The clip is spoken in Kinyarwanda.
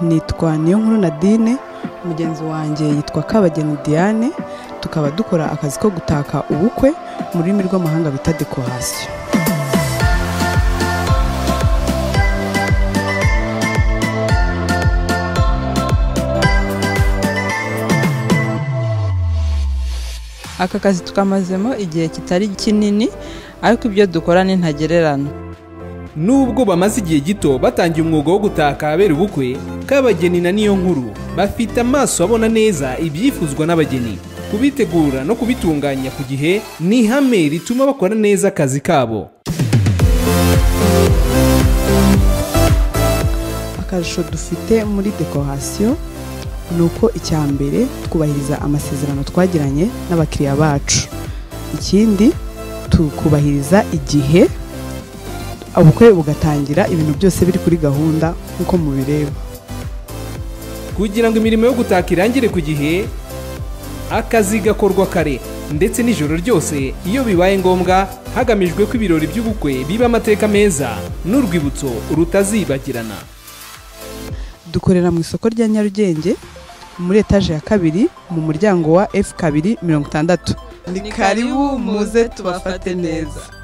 nitwa Niyonkuru Nadine mugenzi wanjye yitwa Kabageni Diane tukaba dukora akazi ko gutaka ubukwe mu rurimi rw'amahanga bita dekorasiyo aka kazi tukamazemo igihe kitari kinini ariko ibyo dukora ni ntagererano Nubwo bamaze igihe gito batangiye umwuga wo gutaka ahabera ubukwe, Kabageni na niyo nkuru bafite amaso abona neza ibyifuzwa n'abageni. Kubitegura no kubitunganya ku gihe ni ihame rituma bakora neza akazi kabo. akarusho dufite muri dekorasiyo ni uko icya mbere twubahiriza amasezerano twagiranye n'abakiriya bacu ikindi tukubahiriza igihe ubukwe bugatangira ibintu byose biri kuri gahunda nk'uko mubireba Kugira ngo imirimo yo gutaka irangire ku gihe, akazi gakorwa kare ndetse n'ijoro ryose iyo bibaye ngombwa hagamijwe ko ibirori by'ubukwe biba amateka meza n'urwibutso rutazibagirana. dukorera mu isoko rya nyarugenge muri etaje ya kabiri mu muryango wa f kabiri mirongo itandatu ni karibu muze tubafate neza